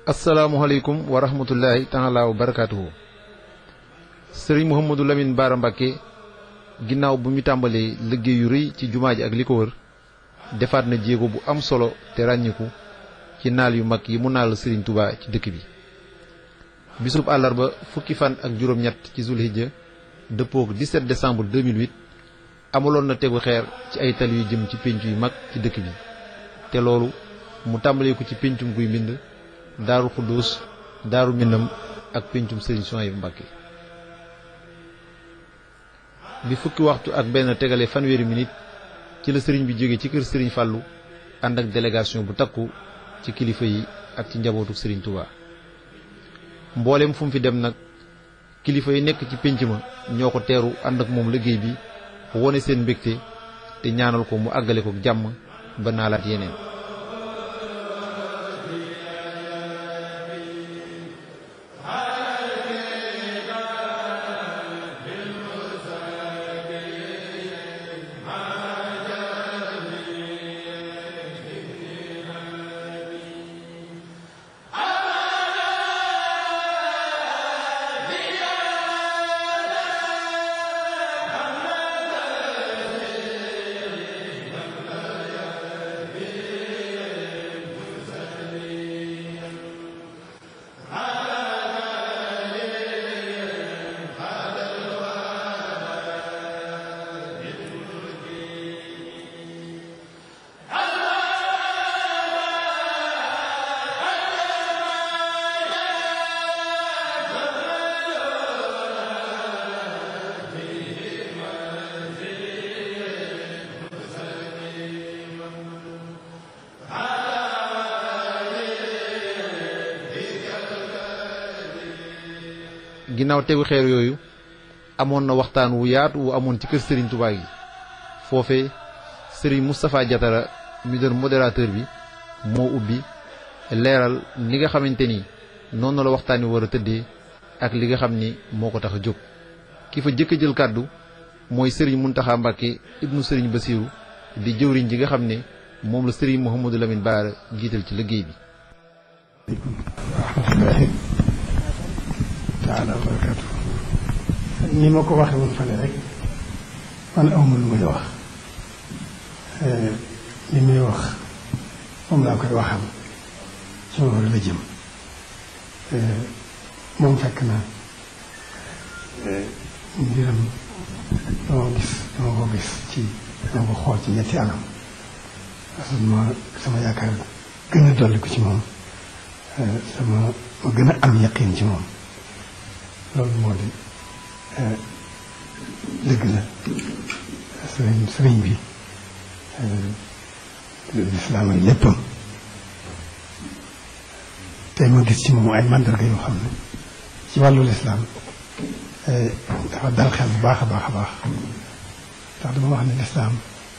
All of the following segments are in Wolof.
asalaamualeykum wa rahmatullahi taala wa barakaatuhu sëriñ Mouhamadou Lamine Bara Mbacke ginnaaw bu mu tàmbalee liggéey yu rëy ci jumaa ji ak li ko wër defaat na jéego bu am solo te ràññiku ci naal yu mag yi mu naal sëriñ Touba ci dëkk bi bisub àllarba fukki fan ak juróom-ñett ci zulhijja dëppook 17 décembre 2008 amaloon na tegu xeer ci ay tali yu jëm ci pénc yu mag ci dëkk bi te loolu mu tàmbalee ko ci péncum guy mbind daaru xudduus daaru minam ak péncum sëriñ Souhaïbou Mbacke bi fukki waxtu ak benn tegale fanweeri minute ci la sëriñ bi jóge ci kër sëriñ Fàllu ànd ak délégation bu takku ci kilifa yi ak ci njabootu sëriñ Touba mboolem fu mu fi dem nag kilifa yi nekk ci pénc ma ñoo ko teeru ànd ak moom liggéey bi wone seen mbégte te ñaanal ko mu àggale ko jàmm ba naalaat yeneen ginnaaw tegu xeer yooyu amoon na waxtaan wu yaatu wu amoon ci kër Serigne Touba gi foofe Serigne Moustapha Diatara mi doon modérateur bi moo ubbi leeral li nga xamante ni noonu la waxtaan wi war a tëddee ak li nga xam ni moo ko tax a jóg. ki fa jëkk jël kàddu mooy Serigne Mountakha Mbacke ibnu Serigne Bassirou di jëwriñ ji nga xam ne moom la Serigne Mouhamadou Lamine Bara jiital ci liggéey bi. taala barakatu ni ma ko waxe woon fane rek man awma lu may wax li muy wax moom laa koy waxam ci ma la jëm moom fekk na mbiram dama gis dama ko gis ci dama ko xool ci ñetti anam sama sama yaakaar gën a dolli ko ci moom sama ma gën a am yaqin ci moom loolu moo di dëgg la sëriñ sëriñ bi lislaam ay léppam tey ma gis ci moom ay mandarga yoo xam ne ci wàllu lislaam dafa dal xel bu baax a baax a baax ndax dama wax ne lislaam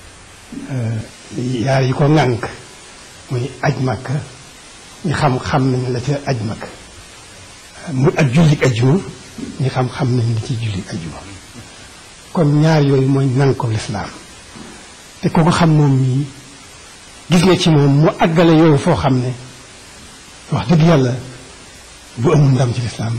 yaar yi ko ŋànk muy aj màkk ñi xam xam nañ la ca aj màkk muy ak jullit ajjuma ñi xam-xam nañ li ci jullit ajjuma kon ñaar yooyu mooy nan ko lislaam te ko ko xam moom mii gis nga ci moom mu àggale yooyu foo xam ne wax dëgg yàlla bu amul ndam ci lislaam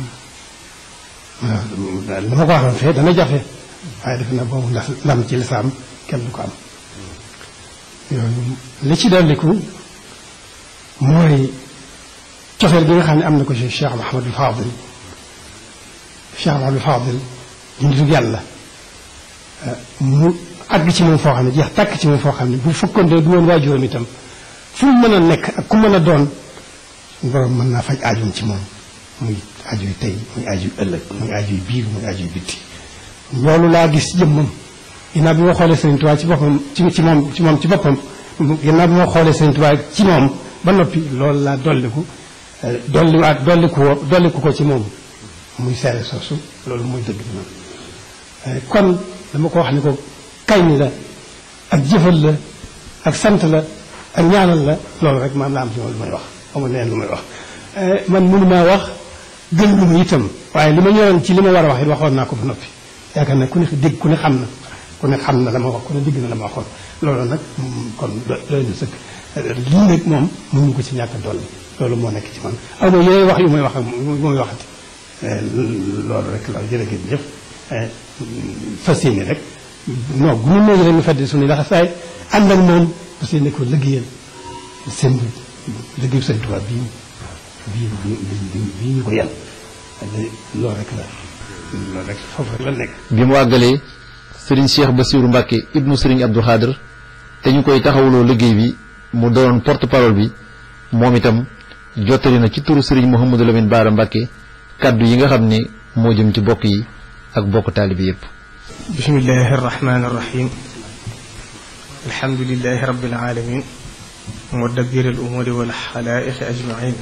li ma ko waxoon fee dana jafe waaye defe na boobu ndax ndam ci lislaam kenn du ko am yooyu li ci dolliku mooy cofeel gi nga xam ne am na ko ci Cheikh Mahamadul Fadil Cheikh Mahamadul Fadil di nitu yàlla mu àgg ci moom foo xam ne jeex tàkk ci moom foo xam ne bu fekkoon de du woon waajuram itam fu mu mën a nekk ak ku mën a doon borom mën naa faj aajoom ci moom muy aajo yu tey muy aajo yu ëllëg muy aajo yu biir muy aajo yu bitti loolu laa gis jëmmam ginnaaw bi ma xoolee Sëriñ Tuubaa ci boppam ci ci moom ci moom ci boppam ginnaaw bi ma xoolee Sëriñ Tuubaa ci moom ba noppi loolu laa dolliku dolliwaat dolliku woo dolliku ko ci moom muy seere soosu loolu mooy dëgg bi noonu kon dama ko wax ni ko kañ la ak jëfal la ak sant la ak ñaanal la loolu rek maam la am ci moom lu may wax amul leen lu may wax man mënu maa wax gën lu ma itam waaye li ma ñoroon ci li ma war a wax it waxoon naa ko ba noppi yaakaar naa ku ne dégg ku ne xam na ku ne xam na la ma wax ku ne digg na la ma waxoon loolu nag kon doy na sëkk lii nag moom mënuñu ko ci ñàkk a dolli loolu moo nekk ci man aw ma yeneen wax yu muy wax ak muy waxati loolu rek la jërë ngeen jëf fas yéene rek non bu ñu néegi rek ñu feddi suñu laxasaay ànd ak moom fas yéene ko liggéeyal seen liggéeyu Sëñ Tuubaa bii bii bii bii ñu ko yan loolu rek la loolu rek foofu rek la nekk bi mu àggalee sëriñ Cheikh Bassirou Mbacke ibnu sëriñ Abdou Khadr te ñu koy taxawuloo liggéey bi mu doon porte parole bi moom itam jottali na ci turu sëriñ Mouhamadou Lamine Bara Mbacke kàddu yi nga xam ne moo jëm ci bokk yi ak bokk taalibi yépp bismillahi arrahmani irrahim alhamdulilahi rabbil alamin mudabbir al umuri wal xalaiqi ajmain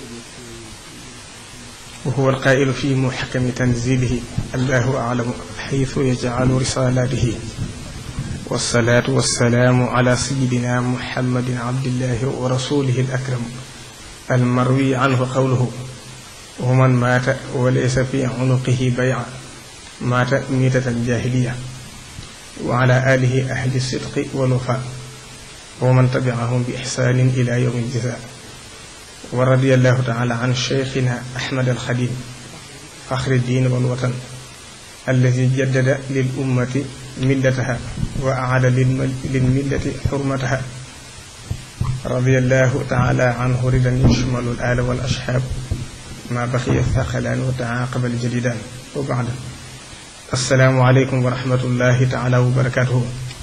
wa huwa alqailu fi muxkami tanzilihi allahu aclamu xaytu yajcalu risalatihi والصلاة والسلام على سيدنا محمد عبد الله ورسوله الأكرم المروي عنه قوله ومن مات وليس في عنقه بيع مات ميتة جاهلية وعلى آله أهل الصدق والوفاء ومن تبعهم بإحسان إلى يوم الجزاء ورضي الله تعالى عن شيخنا أحمد الخليل فخر الدين والوطن الذي جدد للأمة ملتها وأعاد للملة حرمتها رضي الله تعالى عنه رضا يشمل الآل والأصحاب ما بقي الثقلان وتعاقب الجديدان وبعد السلام عليكم ورحمة الله تعالى وبركاته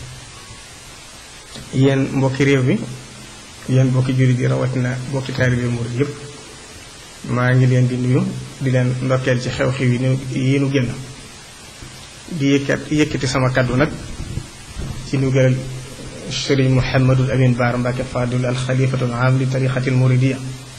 yéen mbokki réew mi yéen mbokki jullit yi rawatina mbokki taalibe murid yëpp maa ngi leen di nuyu di leen ndokkeel ci xew-xew yi nu yi nu génn di yëkkat yëkkati sama kaddu nag ci ndigalal sëriñ Mouhamadul Amin Baara Mbacke Fadul al xalifatul am li tariqatil muridiya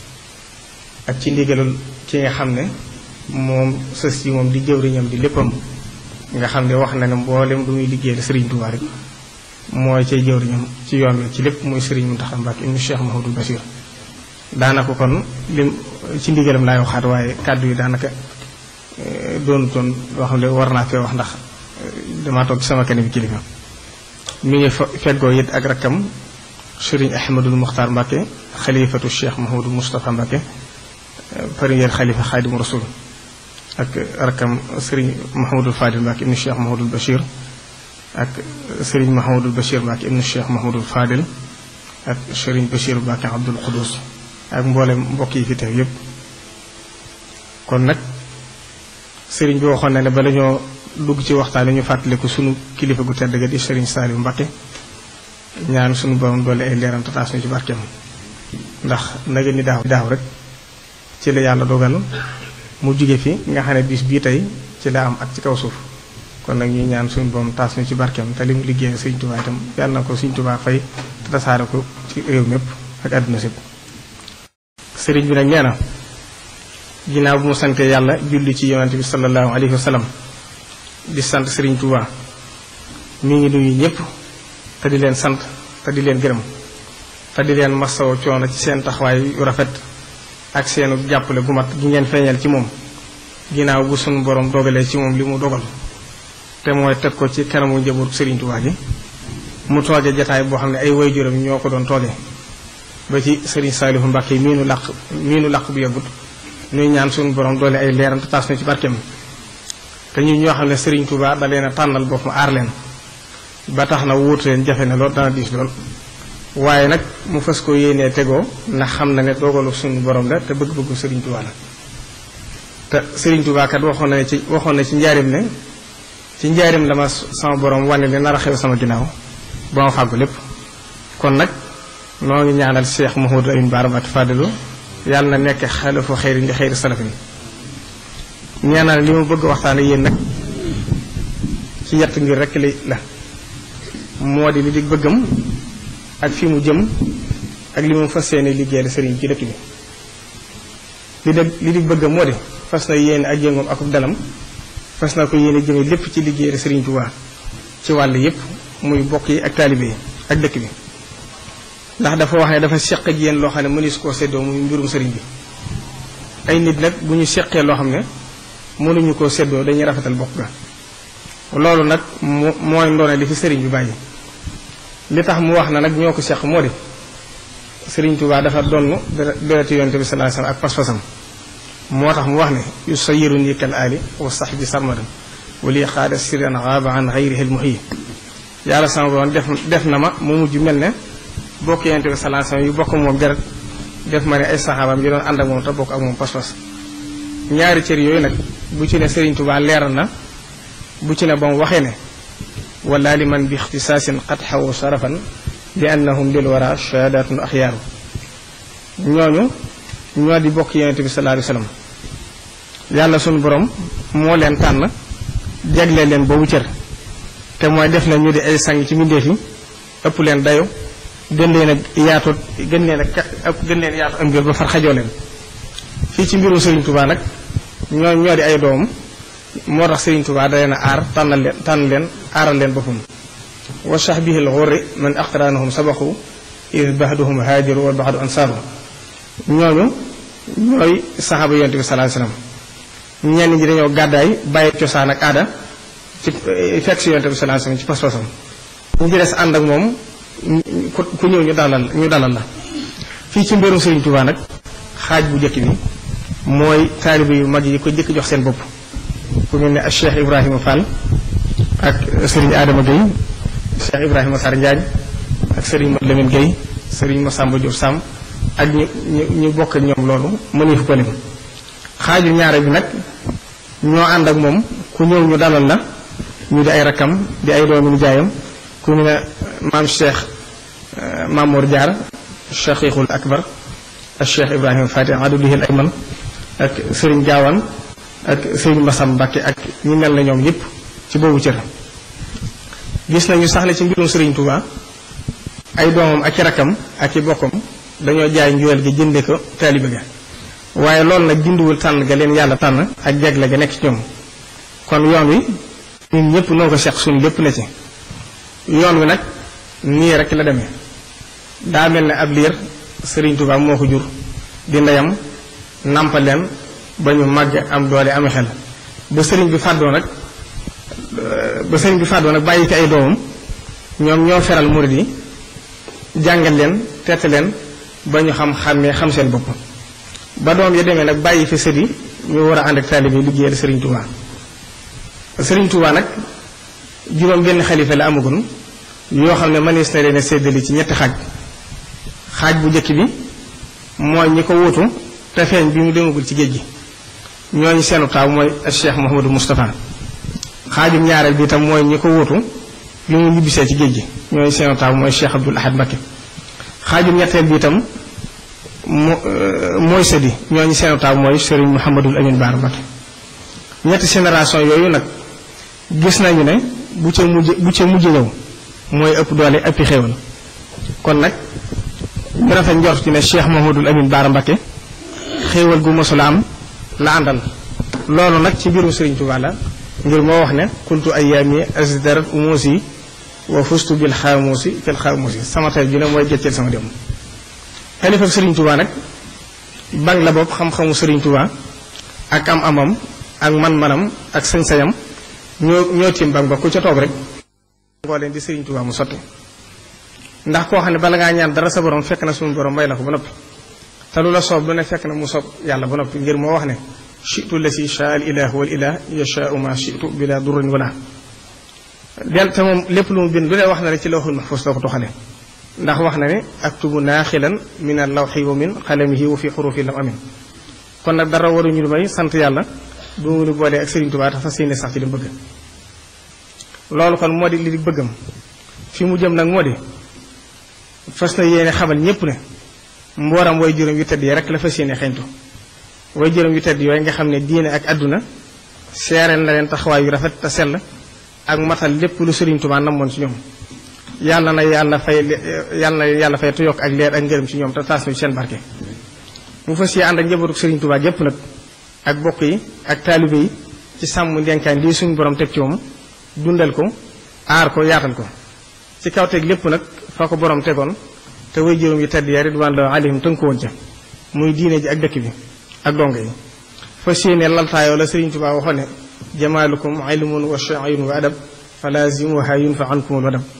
ak ci ndigalul ki nga xam ne moom sës yi moom di jëwriñam di léppam nga xam ne wax na ne mboolem lu muy liggéeyal sëriñ Tuubaa rek mooy cay jëwriñam ci yoon wi ci lépp muy sëriñ Mountakha Mbacke ibnu Cheikh Mahamadou Bachir daanaka kon lim ci ndigalam laay waxaat waaye kàddu yi daanaka doonu toon loo xam ne war naa fee wax ndax damaa toog ci sama kanam kilifa mi ngi feggoo it ak rakkam sëriñ Ahmadul Muxtaar Mbacke xalifatu Cheikh Mahamadou Moustapha Mbacke premier xalifa Xaadimu Rasul ak rakkam sëriñ Mahamadul Fadil Mbacke ibnu Cheikh Mahamadul Bachir ak sëriñ Mahamadul Bachir Mbacke ibnu Cheikh Mahamadul Fadil ak sëriñ Bachir Mbacke Abdul Qudus ak mboolem mbokk yi fi teew yépp kon nag sëriñ bi waxoon na ne bala ñoo dugg ci waxtaan ñu fàttaliku sunu kilifa gu tedd ga di sëriñ Saliou Mbacke ñaan sunu borom doole ay leeram tataas ñu ci barkeem ndax naga ni daaw daaw rek ci la yàlla dogal mu jóge fi nga xam ne bis bii tey ci la am ak ci kaw suuf kon nag ñuy ñaan suñu borom taas ñu ci barkeem te li mu liggéeyal sëriñ Touba itam yàlla na ko sëriñ Touba fay te tasaare ko ci réew mépp ak àdduna sépp sëriñ bi nag nee na ginnaaw bu mu sante yàlla julli ci yonante bi sallallahu alayhi wa sallam di sant sëriñ Touba mi ngi nuyu ñëpp te di leen sant te di leen gërëm te di leen masawo coono ci seen taxawaay yu rafet ak seenu jàppale gu mat gi ngeen feeñal ci moom ginnaaw bu suñu borom dogalee ci moom li mu dogal te mooy teg ko ci kanamu njaboot sëriñ Touba gi mu tooge jataay boo xam ne ay waajuram ñoo ko doon tooge ba ci sëriñ Saalihu Mbàkke mii nu làq mii nu làq bu yàggut ñuy ñaan suñu borom doole ay leeram te taas na ci barkeem te ñu ñoo xam ne sëriñ Touba da leen a tànnal boppam aar leen ba tax na wuutu leen jafe na lool dana diis lool waaye nag mu fas ko yéenee tegoo ndax xam na ne dogalu suñu borom la te bëgg-bëggu sëriñ Touba la te sëriñ Touba kat waxoon na ci waxoon na ci njaarim ne ci njaarim la ma sama borom wane ne nar a xew sama ginnaaw ba ma fàggu lépp kon nag noo ngi ñaanal Cheikh Mouhamadou Amine Bara Mbacké Fadilou yàlla na nekk xalifu xëyri ndi xëyri salafin ñaanal li ma bëgg waxtaane yéen nag ci yett ngir rekk li la moo di li di bëggam ak fi mu jëm ak li mu fas yéene liggéeyal sëriñ ci dëkk bi li de li di bëggam moo di fas na yéene ak yëngoom akub dalam fas na ko yéene jëme lépp ci liggéeyal sëriñ Tuubaa ci wàll yépp muy bokk yi ak taalibe yi ak dëkk bi ndax dafa wax ne dafa seq ak yéen loo xam ne mënees koo séddoo muy mbirum sëriñ bi ay nit nag bu ñu seqee loo xam ne mënuñu koo séddoo dañuy rafetal bokk ga loolu nag mu mooy ndoone li fi sëriñ bi bàyyi li tax mu wax na nag ñoo ko seq moo di sëriñ Tuubaa dafa donn dereti yonte bi sallallahu alayhi wasallam ak pas-pasam moo tax mu wax ne yu sayiru nii kal aali wa sax bi sarmadan wali xaada siran xaaba an xayrihi l muhyi yàlla sama borom def def na ma mu mujj mel ne bokk yonte bi sallallahu alayhi wasallam yu bokk moom deret def ma ne ay saxaabaam yi doon ànd ak moom te bokk ak moom pas-pas ñaari cër yooyu nag bu ci ne sëriñ Tuubaa leeral na bu ci ne ba mu waxee ne wala li man bi ixtisaasin qad xawu sarafan li annahum lil wara shahadatun axyaaru ñooñu ñoo di bokk yonente bi sallallahu alayhi wasallam yàlla sunu borom moo leen tànn jagle leen boobu cër te mooy def na ñu di ay sang ci mbindeef yi ëpp leen dayo gën leen a yaatu gën leen a ëpp gën leen yaatu am ngir ba far xajoo leen fii ci mbirum Serigne Touba nag ñoo ñoo di ay doom moo tax Serigne Touba da leen a aar tànnal leen tànn leen aaral leen boppam wa sahbihi al-ghurri man aqranahum sabaqu id baxduhum haajiru wa baxdu ansaaru ñooñu ñooy saxaaba yonte bi sallallahu alayhi wasallam ñenn ñi dañoo gàddaay bàyyi cosaan ak aada ci fekk si yonte bi sallallahu alayhi wasallam ci pas-pasam ñu ci des ànd ak moom ku ñëw ñu dalal ñu dalal la fii ci mbirum Serigne Touba nag xaaj bu njëkk bi mooy taalibe yu mag yi ko jëkk jox seen bopp ku mel ne ak Cheikh Ibrahima Fall ak Serigne Adama Gueye Cheikh Ibrahima Sarr Ndiagne ak Serigne Modou Lamine Gueye Serigne Massamba Diop Sam ak ñu ñu ñu bokk ak ñoom loolu mëneefu ko lim xaaju ñaare bi nag ñoo ànd ak moom ku ñëw ñu dalal la ñu di ay rakkam di ay doomi nijaayam ku ñu ne maam Cheikh Mamour Diar Cheikhul Akbar ak Cheikh Ibrahima Fati adulihil ayman ak Serigne Diawane ak Serigne Massam Mbacke ak ñi mel na ñoom yépp ci boobu cër gis nañu sax ne ci mbirum Serigne Touba ay doomam ak i rakkam ak i bokkam dañoo jaay njuwel gi jënde ko taalibe ga waaye loolu nag dindiwul tànn ga leen yàlla tànn ak jagle ga nekk ci ñoom kon yoon wi ñun ñëpp noo ko seq suñu lépp na ci yoon wi nag nii rek la demee daa mel ne ab liir Serigne Touba moo ko jur di ndeyam nàmpal leen ba ñu màgg am doole ame xel ba sëriñ bi fàddoo nag ba sëriñ bi fàddoo nag bàyyi fi ay doomam ñoom ñoo feral murid yi jàngal leen tette leen ba ñu xam xàmmee xam seen bopp ba doom ya demee nag bàyyi fi sët yi ñu war a ànd ak taalibe liggéeyal Serigne Touba Serigne Touba nag juróom benn xalifa la amagun yoo xam ne mënees na leen a séddali ci ñetti xaaj xaaj bu njëkk bi mooy ñi ko wuutu te feeñ bi mu demagul ci géej gi ñooñu seenu taaw mooy Cheikh Mouhamadou Moustapha xaajum ñaareel bi itam mooy ñi ko wuutu bi mu ñibbisee ci géej gi ñooñu seenu taaw mooy Cheikh Abdoul Ahad Mbacké xaajum ñetteel bi itam mo mooy sëdi ñooñu seenu taaw mooy Serigne Mouhamadul Amin Baar Mbacké ñetti génération yooyu nag gis nañu ne bu ca mujj bu ca mujj ñëw mooy ëpp doole ëppi xéewal kon nag ñu rafet njort ci ne Cheikh Mouhamadul Amin Baar Mbacké xéewal gu mosula am la àndal loolu nag ci mbirum Serigne Touba la ngir moo wax ne kuntu ayyaami asdarat umusi wa fustu bil xaamusi fil xaamusi sama tey ju ne mooy gécceel sama dem xalifa Serigne Touba nag bang la bopp xam-xamu Serigne Touba ak am amam ak man-manam ak sañ-sañam ñoo ñoo tiim bang ba ku ca toog rek ngoo leen di Serigne Touba mu sotti ndax koo xam ne bala ngaa ñaan dara sa borom fekk na suñu borom may la ko ba noppi te lu la soob lu ne fekk na mu soob yàlla ba noppi ngir moo wax ne chitu la si shaa al ilahu wal ilah yashaau ma chitu bila durrin wala del te moom lépp lu mu bind lu ne wax na ne ci lawhul mahfuz la ko toxale ndax wax na ne aktubu naaxilan min al lawxi wa min xalamihi wa fi xurufi lam amin kon nag dara waruñu lu may sant yàlla bu mu nu boolee ak Serigne Touba tax fas yéene sax ci li bëgg loolu kon moo di li di bëggam fi mu jëm nag moo di fas na yéene xamal ñépp ne mbooram way juróom yu tedd yi rek la fas yéene xeñtu way juróom yu tedd yooyu nga xam ne diine ak àdduna seereel na leen taxawaay yu rafet te sell ak matal lépp lu Serigne Touba namoon ci ñoom yàlla na yàlla fay yàlla na yàlla fay te yokk ak leer ak ngërëm ci ñoom te taas na ci seen barke. mu fas yéene ànd ak njabootu Serigne Touba gépp nag ak bokk yi ak taalibe yi ci sàmm ndenkaan lii suñu borom teg ci moom dundal ko aar ko yaatal ko ci kaw teg lépp nag fa ko borom tegoon. te way juróom yi tedd ya ridwaanulaahi alayhim tënk ko woon ca muy diine ji ak dëkk bi ak dongo yi fas yéene laltaayoo la Serigne Touba waxoon ne jamaalukum ilmun wa shaa'irun wa adab falaazimuha yunfa ankum al adab